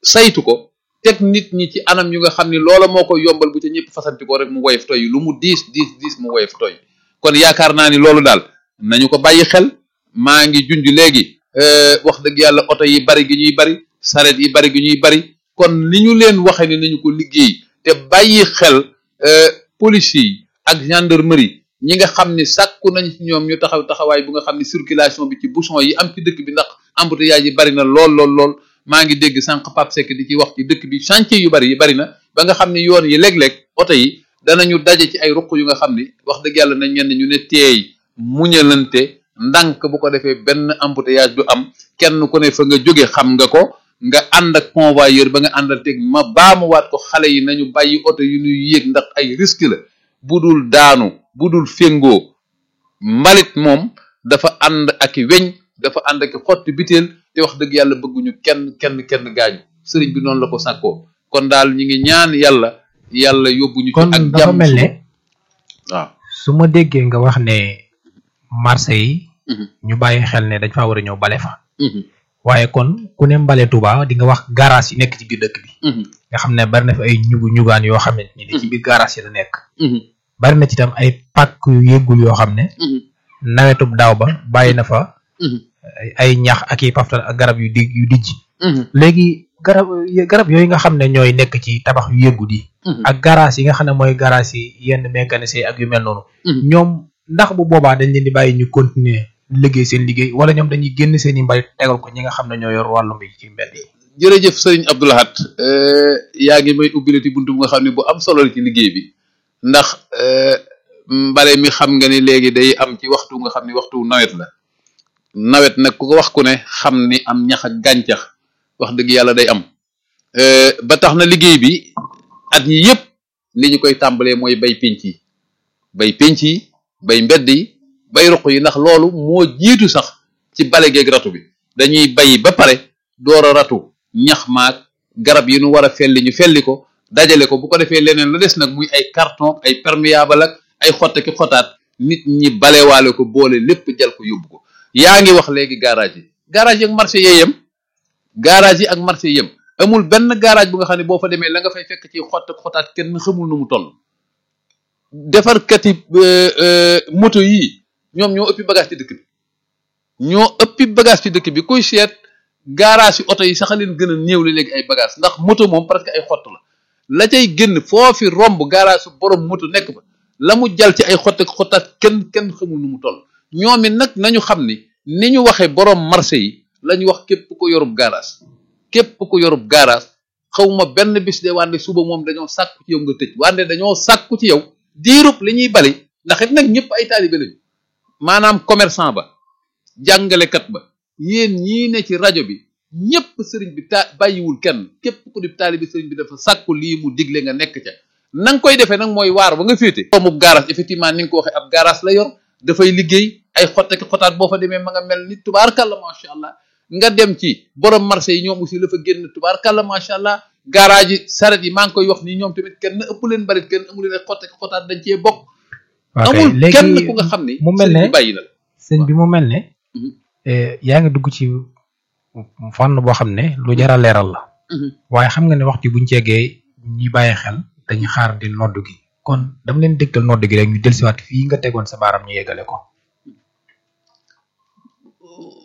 saytu ko teg nit ñi ci anam yu nga xam ni loola moo ko yombal bu ca ñëpp fasanti ko rek mu woyof toy lu mu diis diis diis mu woyof toy kon yaakaar naa ni loolu daal nañu ko bàyyi xel maa ngi junj léegi wax dëgg yàlla oto yi bari gi ñuy bari saret yi bari gi ñuy bari kon ni ñu leen waxe ni nañu ko liggéey te bàyyi xel police yi ak gendarmerie ñi nga xam ni sàkku nañ ci ñoom ñu taxaw taxawaay bu nga xam ni circulation bi ci bouchon yi am ci dëkk bi ndax embouteillage yi bari na lool lool lool maa ngi dégg sànq Pape Seck di ci wax ci dëkk bi chantier yu bari yi bari na ba nga xam ni yoon yi léeg-léeg oto yi danañu daje ci ay ruq yu nga xam ni wax dëgg yàlla nañ ñenn ñu ne teey muñalante ndànk bu ko defee benn embouteillage du am kenn ku ne fa nga jóge xam nga ko nga ànd ak convoyeur ba nga àndal teg ma baamuwaat ko xale yi nañu bàyyi oto yu ñuy yéeg ndax ay risque la bu dul daanu bu dul féngoo mbalit moom dafa ànd ak i weñ dafa ànd ak i xotti biteel te wax dëgg yàlla bëgguñu kenn kenn kenn gaañu sëriñ bi noonu la ko sàkkoo kon daal ñu ngi ñaan yàlla yàlla yóbbuñu ci kon ak dafa jàmm mel ne waaw su ma déggee nga wax ne marché yi Mhm. ñu bàyyi xel ne dañ faa war a ñëw bale fa Mhm, waaye kon ku ne mbale Touba di nga wax garage yi nekk ci biir dëkk bi mhm, nga xam ne bari na fi ay ñugu ñugaan yoo xam ne ni ci biir garage yi la nekk mhm, bari na ci tam ay pàkk yu yëggul yoo xam ne mhm, nawetub daaw ba bàyyi na fa mhm, ay- ay ñax ak i paftal ak garab yu dig yu dijj mhm, léegi garab garab yooyu nga xam ne ñooy nekk ci tabax yu yëggu di mhm. ak garage yi nga xam ne mooy garage yi yenn mécanicien ak yu mel noonu Mhm. ñoom ndax bu boobaa dañ leen di bàyyi ñu continuer liggéey seen liggéey wala ñoom dañuy génn seen i mbalit tegal ko ñi nga xam ne ñoo yor wàllu mbay ci mbedd yi jërëjëf sëriñ Abdoulahat yaa ngi may ubbilati buntu bu nga xam ne bu am solo la ci liggéey bi ndax euh, mbale mi xam nga ni léegi day am ci waxtu nga xam ni waxtu nawet la nawet nag ku ko wax ku ne xam ni am ñax ak gàncax wax dëgg yàlla day am Euh, ba tax na liggéey bi at yi yëpp li ñu koy tàmbalee mooy bay pénc yi bay pénc yi bay mbedd yi bay ruq yi ndax loolu moo jiitu sax ci bale geeg ratu bi dañuy bay ba pare door a ratu ñax maag garab yi nu war a felli ñu felli ko dajale ko bu ko defee leneen la des nag muy ay carton ay perméable ak ay xotte ki xotaat nit ñi balewaale ko boole lépp jal ko yóbbu ko yaa ngi wax léegi garage yi garage yi ak marché yee yem garage yi ak marché yem amul benn garage bu nga xam ne boo fa demee la nga fay fekk ci xott ak xotaat kenn xamul nu mu toll defarkati euh, euh, moto yii ñoom ñoo ëppi bagage ci dëkk bi ñoo ëppi bagage ci dëkk bi kuy seet garage yi oto yi sax a leen gën a néew la léegi ay bagage ndax moto moom presque ay xott la la cay génn foofi romb garage su borom moto nekk fa la mu jal ci ay xott ak xottaat kenn kenn xamul nu mu toll ñoom it nag nañu xam ni ni ñu waxee borom marché yi la ñu wax képp ko yorub garage képp ko yorub garage xawma benn bis de wande suba moom dañoo sàkku ci yow nga tëj wande dañoo sàkku ci yow diirub li ñuy bali ndax it nag ñëpp ay taalibe lañu maanaam commerçant ba jàngalekat ba yéen ñii ne ci rajo bi ñëpp sëriñ bi ta bàyyiwul kenn képp ku di taalibe sëriñ bi dafa sàkku lii mu digle nga nekk ca na nga koy defee nag mooy waar ba nga féete doomu garage effectivement ni nga ko waxee ab garage la yor dafay liggéey ay xotteki xotaat boo fa demee ma nga mel ni tubaarkàlla macha allah nga dem ci borom marché yi ñoom aussi la fa génn tubaarkàlla macha allah garage yi saret yi maa ngi koy wax ni ñoom tamit kenn ëpp leen barit kenn amu leen ay xotteki xotaat dañ cee bokk ok amul kenn léegi ku nga xam ni mu mel sëriñ ne bi bàyyi na la sëñ bi mu mel ne Mhm. eh, yaa ngi dugg ci fànn boo xam ne lu jar a leeral la Mhm. waaye xam nga ne waxtu buñ ceegee ñi bàyyi xel dañuy xaar di nodd gi kon dama leen dégtal nodd gi rek ñu dellusiwaat fii nga tegoon sa baaram ñu yeggale ko